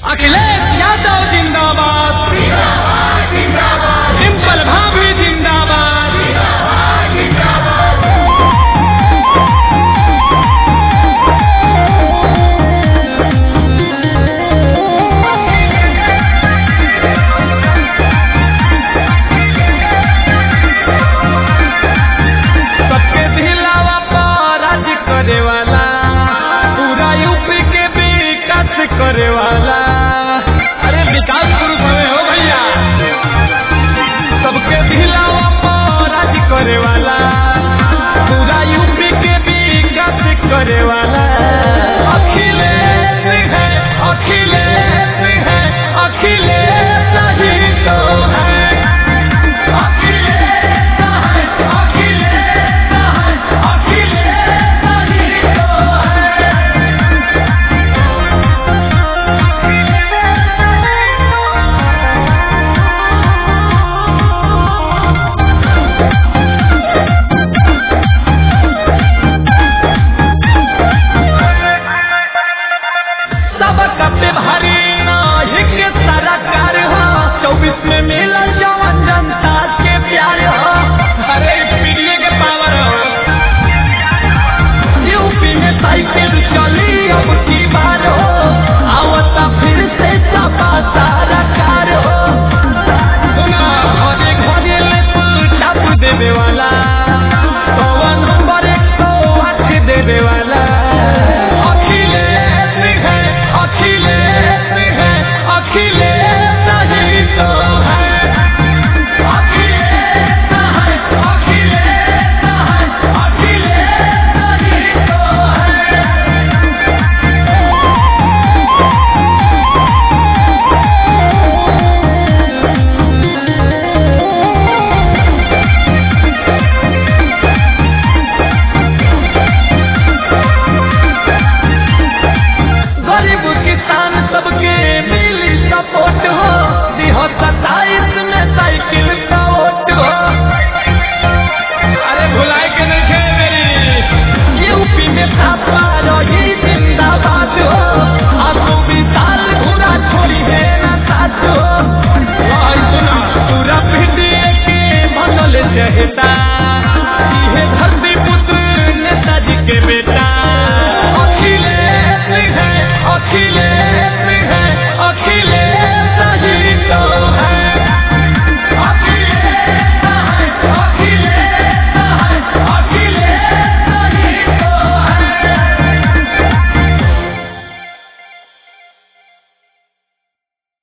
अखिलेश यादव जिंदाबाद डिम्पल भाभी जिंदाबाद सबके दिलावा पर राज करे वाला पूरा यूपी के विकास करे वाला अरे विकास पुरुष हमें हो भैया सबके दिलावा पर राज करे वाला पूरा यूपी के विकास करे वाला अखिलेश है अखिलेश है अखिलेश ही तो है अखिलेश है अखिलेश है अखिलेश ही तो है सबका पे भारी